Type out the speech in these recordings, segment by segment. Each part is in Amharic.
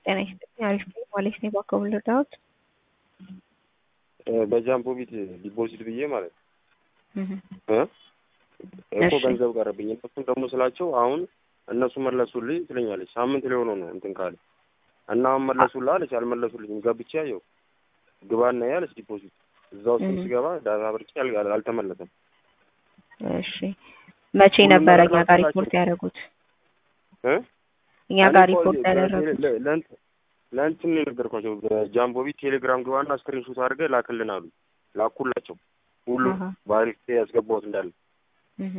ጤና ይስጥልኝ። አሪፍ ነኝ። ዋሌስ ነኝ ባከቡ ልርዳዎት? በጃምቦ ቤት ዲፖዚት ብዬ ማለት እህ እ እኮ እሺ። ገንዘብ ቀረብኝ። እነሱም ደግሞ ስላቸው አሁን እነሱ መለሱልኝ ትለኛለች። ሳምንት ሊሆነው ነው እንትን ካለ እና አሁን መለሱልህ አለች። አልመለሱልኝም። ገብቼ ያየው ግባና ያለች ዲፖዚት እዛ ውስጥ እህ። ስገባ ዳታ ብርጭ ያል- አልተመለሰም። እሺ መቼ ሁሉም ነበረ ነገር እኛ ጋር ላኩላቸው። ሪፖርት ያደረጉት? እ እኛ እኔ ጋር እኮ ሪፖርት በቴሌ- ያደረጉት ለ- ለእንት- ለእንትን ነው የነገርኳቸው በጃምቦ ቤት ቴሌግራም ግባና ስክሪንሾት አድርገህ ላክልን አሉ። ላኩላቸው ሁሉ አሃ። በአሪፍ ያስገባሁት እንዳለ እህ።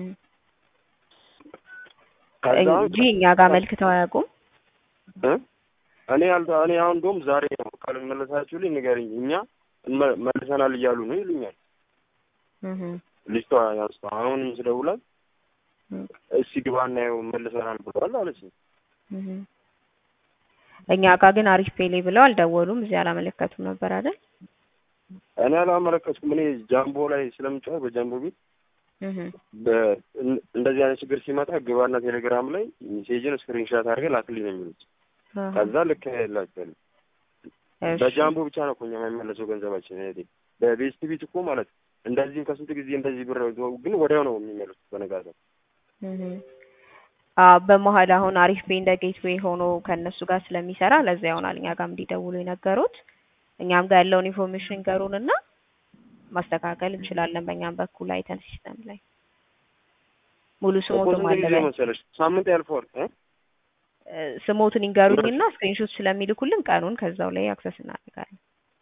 ከዛ እንጂ እኛ ጋር መልክተው አያውቁም። እ? እኔ አልተ እኔ አሁን እንደውም ዛሬ ነው ካልመለሳችሁልኝ ንገርኝ፣ እኛ እንመ- መልሰናል እያሉ ነው ይሉኛል። እህ። ልጅቷ ያንስቷ አሁንም ስደውላት እህ። እስቲ ግባና ይኸው መልሰናል ብለዋል አለች። እህ። እኛ ጋር ግን አሪፍ ፔሌ ብለው አልደወሉም። እዚህ አላመለከቱም ነበር አይደል? እኔ አላመለከትኩም። እኔ ጃምቦ ላይ ስለምጫወት በጃምቦ ቤት እህ። በ- እን- እንደዚህ አይነት ችግር ሲመጣ ግባና ቴሌግራም ላይ ሜሴጅን ስክሪንሻት አድርገህ ላክልኝ ነው የሚሉት። አሃ። ከዛ ልክ ላቸዋለሁ። እሺ። በጃምቦ ብቻ ነው እኮ እኛ የማይመለሰው ገንዘባችን። እህቴ በቤስት ቤት እኮ ማለት እንደዚህም ከስንት ጊዜ እንደዚህ ብር ግን ወዲያው ነው የሚመለሱት በነጋታው። እህ። አዎ በመሀል አሁን አሪፍ ቤ እንደ ጌትዌይ ሆኖ ከእነሱ ጋር ስለሚሰራ ለዛ ይሆናል እኛ ጋርም እንዲደውሉ የነገሩት። እኛም ጋር ያለውን ኢንፎርሜሽን ገሩን እና ማስተካከል እንችላለን በእኛም በኩል አይተን ሲስተም ላይ ሙሉ እኮ ስሞትን ስንት ጊዜ ማለበ መሰለሽ ሳምንት ያልፈዋል እ? ስሞትን ይንገሩኝና ስክሪንሾት ስለሚልኩልን ቀኑን ከዛው ላይ አክሰስ እናደርጋለን።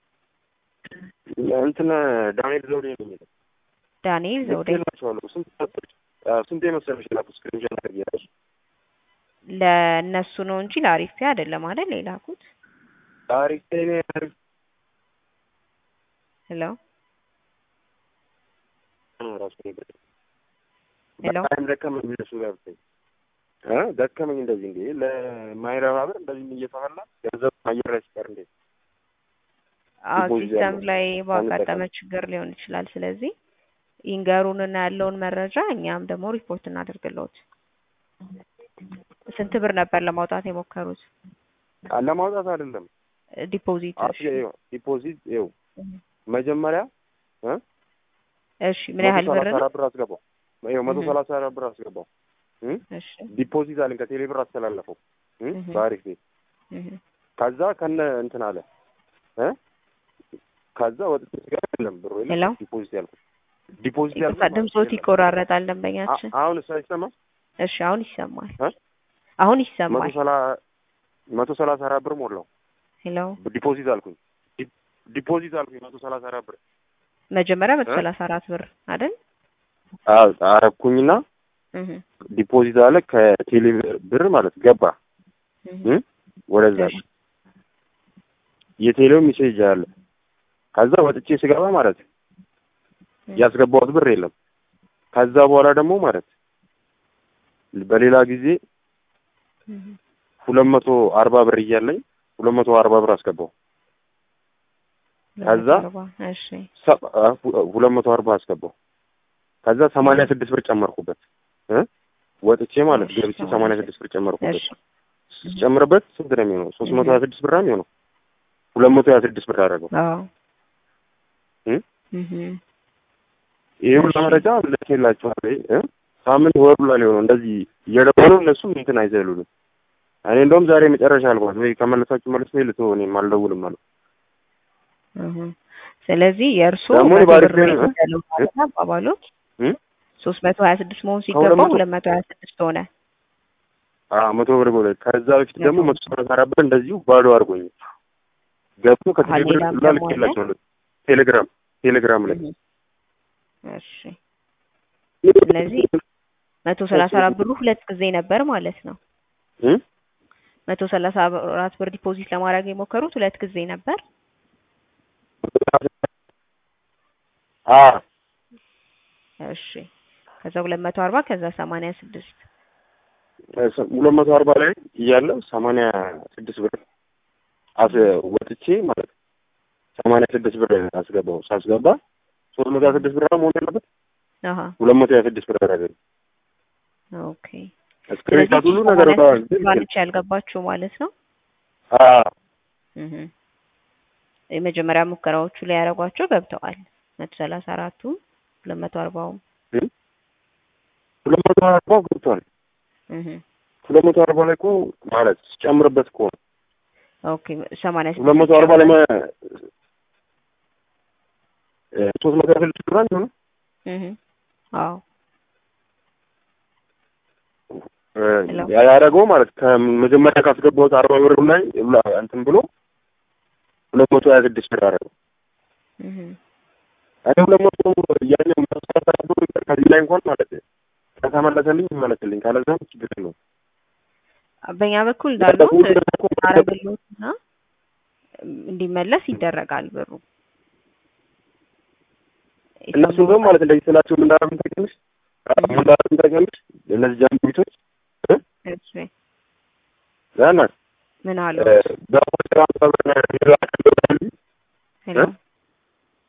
እንትን ዳንኤል ዘውዴ ነው የሚለው ዳንኤል ዘውዴ ልኬላቸዋለሁ። ስንት መሰለሽ አዎ፣ ስንቴ መሰለሽ ላኩ ስክሪንሾት አድርጌ እራሱ ለእነሱ ነው እንጂ ለአሪፍ ፔ አይደለም አይደል የላኩት? አሪፍ ቴሌ አሪፍ ሄሎ ነው ራሱ ነገር ሄሎ በጣም ደከመኝ እነሱ ጋር ብታይ እ ደከመኝ እንደዚህ እንዴ ለማይረባ ብር እንደዚህ እየተበላ ገንዘብ አየር ላይ ሲቀር እንዴ አዎ ዲፖዚት ሲስተም ያለው ላይ ባጋጠመ አንጠቀም። ችግር ሊሆን ይችላል። ስለዚህ ይንገሩንና ያለውን መረጃ እኛም ደግሞ ሪፖርት እናደርግልዎት። ስንት ብር ነበር ለማውጣት የሞከሩት? ለማውጣት አይደለም ዲፖዚት አስ ዲፖዚት ይኸው መጀመሪያ እ እሺ ምን መቶ ያህል ብር ሰላሳ ነው? አራት ብር አስገባው ይኸው መቶ እህ። ሰላሳ አራት ብር አስገባው እ እሺ ዲፖዚት አለኝ ከቴሌ ብር አስተላለፈው እ እህ። በአሪፍ ቤት እህ። ከዛ ከነ እንትን አለ እ ከዛ ወጥቼ ስገባ የለም ብሩ ሄሎ? የለም ዲፖዚት ያልኩት ዲፖዚት ይቅርታ ያልኩት ማለት ድምጾት የለም። ይቆራረጣል አ- ደንበኛችን። አሁን እሱ አይሰማም እሺ አሁን ይሰማል። እ? አሁን መቶ ይሰማል። ሰላ መቶ ሰላሳ አራት ብር ሞላው ሄሎ ዲፖዚት አልኩኝ ዲ- ዲፖዚት አልኩኝ መቶ ሰላሳ አራት ብር መጀመሪያ መቶ እ? ሰላሳ አራት ብር አይደል? አዎ አረኩኝና እህ። ዲፖዚት አለ ከቴሌ ብር ማለት ገባ እህ። እ? ወደዛ እሺ የቴሌው ሜሴጅ አለ ከዛ ወጥቼ ስገባ ማለት ያስገባሁት ብር የለም ከዛ በኋላ ደግሞ ማለት በሌላ ጊዜ እህ። ሁለት መቶ አርባ ብር እያለኝ ሁለት መቶ አርባ ብር አስገባው ከዛ እሺ ሰ- አ- ሁ- ሁለት መቶ አርባ አስገባው ከዛ ሰማንያ ስድስት ብር ጨመርኩበት እ ወጥቼ ማለት እሺ፣ ገብቼ ሰማንያ ሰማንያ ስድስት ብር ጨመርኩበት እሺ ስጨምርበት ስንት ነው የሚሆነው ሶስት መቶ ሀያ ስድስት ብር ነው የሚሆነው ሁለት መቶ ሀያ ስድስት ብር አደረገው አዎ እ እህ። ይሄ ሁሉ እሺ። መረጃ ልኬላችኋል እ ሳምንት ወር ሁላ ሊሆነው እንደዚህ እየደወሉ እነሱም እንትን አይዘሉንም እኔ እንደውም ዛሬ መጨረሻ አልኳት ወይ ከመለሳችሁ መልስ ወይ ልትሆ እኔም አልደውልም አልኩ እህ። ስለዚህ የእርስዎ ደግሞ መቶ ባሪፍ ብር ነው ነው እ? ያለው ማለት ነው አባባሎት እ? ሶስት መቶ ሀያ ስድስት መሆን ከሁለት ሲገባው መቶ- ሁለት መቶ ሀያ ስድስት ሆነ። አዎ መቶ ብር ጎለ ከዛ በፊት ደግሞ መቶ መቶ ሰላሳ አራት ብር እንደዚሁ ባዶ አድርጎኝ ገብቶ ከቴሌብር ሌላም ላ ደግሞ አለ? ልኬላቸዋለሁ ቴሌግራም ቴሌግራም ላይ እህ። እሺ ስለዚህ መቶ ሰላሳ አራት ብሩ ሁለት ጊዜ ነበር ማለት ነው። እ? መቶ ሰላሳ አራት ብር ዲፖዚት ለማድረግ የሞከሩት ሁለት ጊዜ ነበር። አ እሺ ከዛ ሁለት መቶ አርባ ከዛ ሰማንያ ስድስት ሁለት መቶ አርባ ላይ እያለ ሰማንያ ስድስት ብር አስ ወጥቼ ማለት ሰማንያ ስድስት ብር አስገባው ሳስገባ ሶስት መቶ ሀያ ስድስት ብር መሆን ያለበት አሀ ሁለት መቶ ሀያ ስድስት ብር አደረገኝ። ኦኬ ስክሪንሻት ሁሉ ነገር ባንች ያልገባችሁ ማለት ነው። አዎ እህ የመጀመሪያ ሙከራዎቹ ላይ ያደረጓቸው ገብተዋል። መቶ ሰላሳ አራቱ ሁለት መቶ አርባውም ሁለት መቶ አርባው ገብቷል። እህ ሁለት መቶ አርባ ላይ እኮ ማለት ሲጨምርበት እኮ ነው። ኦኬ ሰማንያ ሁለት መቶ አርባ ላይ ሶስት መቶ ያህል ችግር ነው። እህ አዎ ያደረገው ማለት ከመጀመሪያ ካስገባሁት አርባ ብር ላይ እንትን ብሎ ሁለት መቶ ሀያ ስድስት ብር አደረገው። እህ እኔ ሁለት መቶ ያኛው መስራት ብሎ ከዚህ ላይ እንኳን ማለት ከተመለሰልኝ ይመለስልኝ፣ ካለዛም ችግር ነው። በእኛ በኩል እንዳለው አረግሎትና እንዲመለስ ይደረጋል ብሩ። እነሱ ደግሞ ማለት እንደዚህ ስላቸው ምን እንዳደረግን ታውቂያለሽ? ምን እንዳደረግን ታውቂያለሽ? እነዚህ ጃምቦ ቤቶች እሺ ዛና ምን አሉ? በሆነ ሄሎ